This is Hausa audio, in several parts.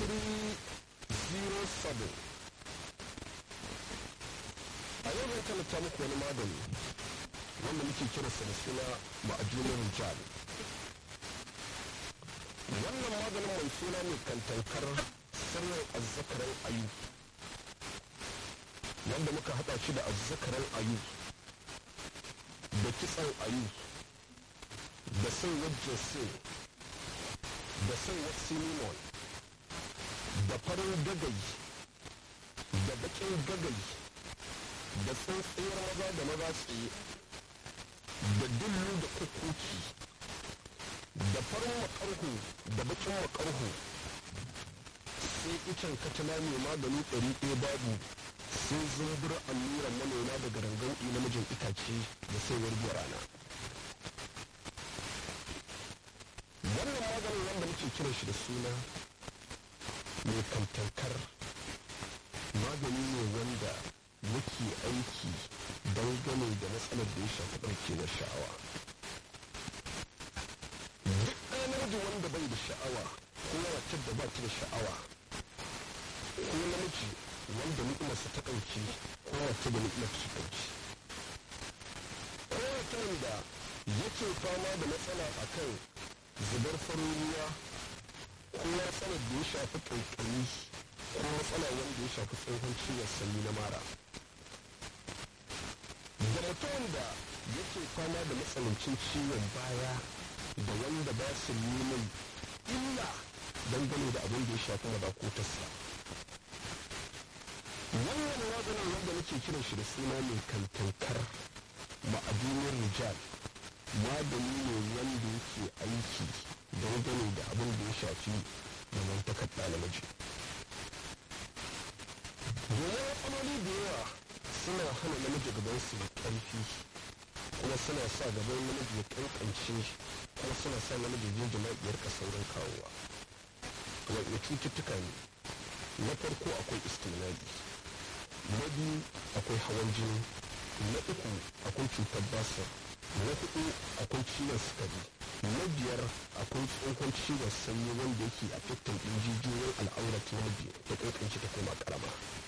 a yau zan talata muku wani magani wanda muke kiransa da suna ma'ajunan rijal wannan maganin mai suna ne kantankar sirrin azzakaran ayu wanda muka haɗa shi da azzakaran ayu da kitsan ayu da saiwar jesin da saiwar cinnamon da farin gagai da bakin gagai da tsantsayar maza da maza tsaye da dullu da kukuki da farin makarhu da bakin makarhu sai icen katana mai magani ɗari ɗaya babu sai zumbur alluran manoma daga rangan namijin itace da saiwar rana wannan maganin wanda muke kiran shi da suna mai kantankar magani ne wanda yake aiki dangane da matsalar da ya shafi ɗauke na sha'awa duk ɗaya namiji wanda bai da sha'awa ko wacce da ba ta da sha'awa ko namiji wanda ni'imarsa ta ɗauki ko wacce da ni'imar ta ɗauki ko mutumin da yake fama da matsala akan zubar farin ruwa ko matsalar da ya shafi ƙanƙani ko matsala wanda ya shafi tsohon ciwon sanyi na mara da mutumin da yake fama da matsanancin ciwon baya da wanda ba su neman illa dangane da abin da ya shafi madakotarsa wannan maganin wanda nake kiran shi da suna mai kantankar ma'adunin rijal magani ne wanda yake aiki dangane da abin da ya shafi zamantakar ɗa namiji domin matsaloli da yawa suna hana namiji gaban su da ƙarfi kuma suna sa gaban namiji ya ƙanƙance kuma suna sa namiji jin jima'iyar ka saurin kawowa wanda cututtuka ne na farko akwai istimali na biyu akwai hawan jini na uku akwai cutar basir na hudu akwai ciwon sukari na biyar akwai tsohon ciwon sanyi wanda yake a fitan ɗin jijiyoyin al'aurat namiji da ƙanƙance ta koma ƙarama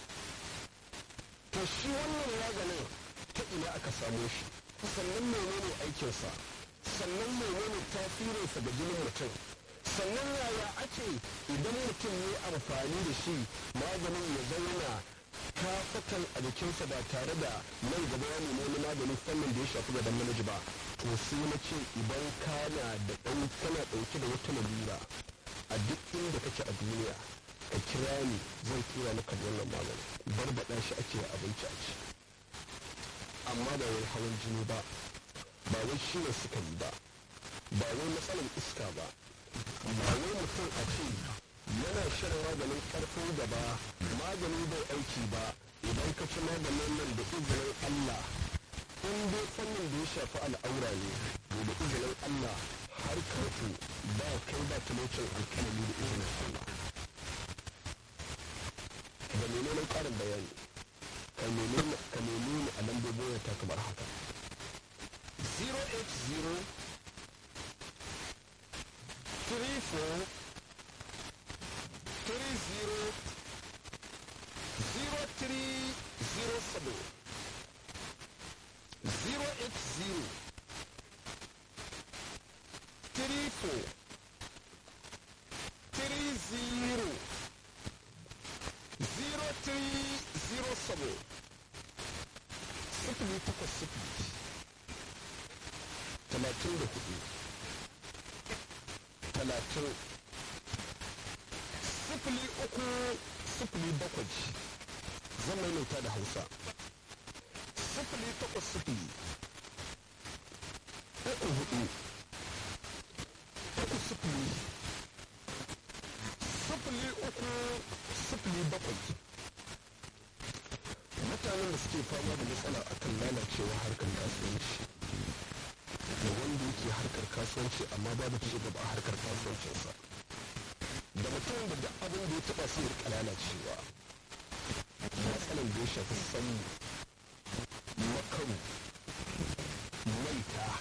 to shi wannan maganin ta ina aka samo shi sannan menene aikinsa sannan menene tasirinsa ga jinin mutum sannan yaya ake idan mutum ne amfani da shi maganin ya zauna kafatan a jikinsa ba tare da nan gaba ya nemi wani maganin fannin da ya shafi gaban namiji ba to sai na ce idan kana da ɗan kana ɗauke da wata lalura a duk inda kake a duniya ka kira ni zan tura maka da wannan maganin barbaɗa shi ake abinci a ci amma ba wai hawan jini ba ba wai ciwon sukari ba ba wai matsalar iska ba ba wai mutum a ce yana shan maganin karfin gaba magani bai aiki ba idan ka ci maganin nan da izinin Allah in dai fannin da ya shafi al'aura ne da izinin Allah har karfi ba kai ba talocin alkalami da izinin Allah da menene karin bayani ka nemi ni a lambobin wata kamar haka 080 34 30 0307 080 34 30 0307 sifili takwas sifili talatin da hudu talatin sifili uku sifili bakwai zan maimaita da hausa sifili takwas sifili uku hudu uku sifili sifili uku sifili bakwai mutanen da suke fama da matsala akan lalacewa harkar kasuwanci da wanda yake harkar kasuwanci amma babu ci gaba a harkar kasuwancinsa da mutum da duk abin da ya taba sai rika lalacewa matsalan da ya shafi sanyi makaru maita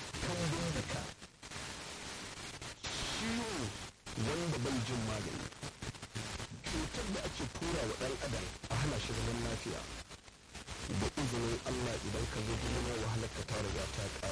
kambun daka ciwo wanda bai jin magani ɗan adam a hana shi zaman lafiya da izinin allah idan ka zo duniya wahalar ka ta riga ta ƙare